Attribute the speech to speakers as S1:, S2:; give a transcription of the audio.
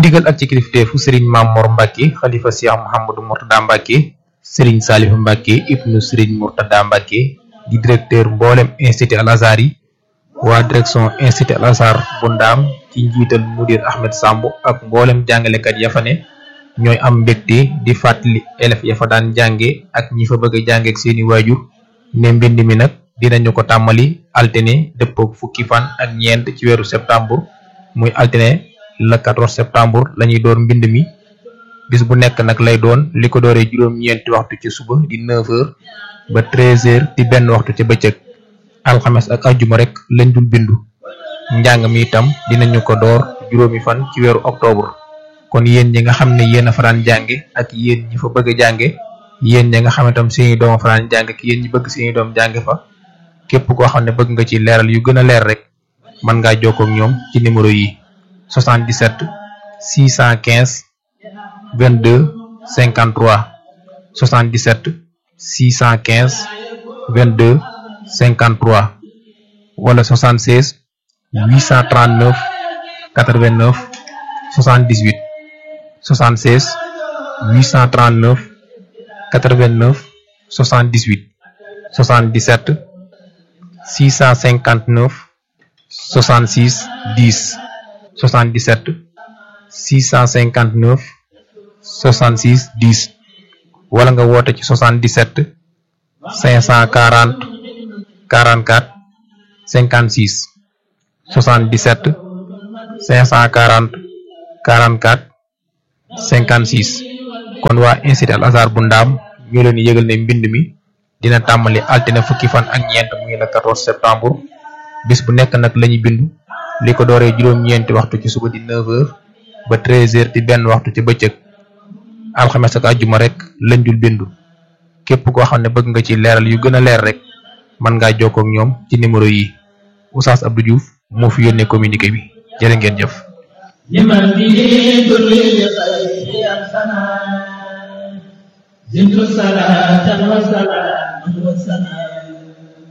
S1: ndigal ak ci kilifteefu sëriñ Mamor Mbacke xalifa Cheikh Mouhamadou Mourtada Mbacke sëriñ Saliou Mbacke ibnu sëriñ Mourtada Mbacke di directeur mboolem institut Al Azhar yi waa direction institut Al Azhar bu ndaam ci njiital mudir Ahmed Samb ak mboolem jàngalekat ya fa ne ñooy am mbégte di fàttali élèves ya fa daan jànge ak ñi fa bëgg a jànge ak seeni waajur ne mbind mi nag dinañu ko tàmmali altine dëppook fukki fan ak ñeent ci weeru septembre muy altine le 14 septembre lañuy door mbind mi bis bu nekk nag lay doon li ko dooree juróom-ñeenti waxtu ci suba di 9h ba 13h di benn waxtu ca bëccëg alxames ak ajjuma rek lañ dul bindu njàng mi itam dinañu ko door juróomi fan ci weeru octobre kon yéen ñi nga xam ne yéen a faraan jànge ak yéen ñi fa bëgg a jànge yéen ñi nga xam ne tam seeni doom a faraan jànge ak yéen ñi bëgg seeni doom jànge fa képp koo xam ne bëgg nga ci leeral yu gën a leer rek mën ngaa jokkoo ak ñoom ci numéro yi 77 615 22 53 77 615 22 53 wala 76 839 89 78 76 839 89 78 77 659 66 10 77 659 66 10 wala nga woote ci 77 540 44 56 77 540 44 56 kon waa institut Al Azhar bu ndaam ñoo leen di yëgal ne mbind mi dina tàmbali altine fukki fan ak ñeent muy le 14 septembre bis bu nekk nag lañuy bindu li ko dooree juróom-ñeenti waxtu ci suba di 9h ba 13h di benn waxtu ci bëccëg alxames ak àjjuma rek lañ dul bindu képp koo xam ne bëgg nga ci leeral yu gën a leer rek mën ngaa jokkoo ak ñoom ci numéro yi Oustaz Abdou Diouf moo fi yónnee communiqué bi jërë ngeen jëf.
S2: لمن به كل لخير أحسنا زدت صلاة وسلاما وسلاما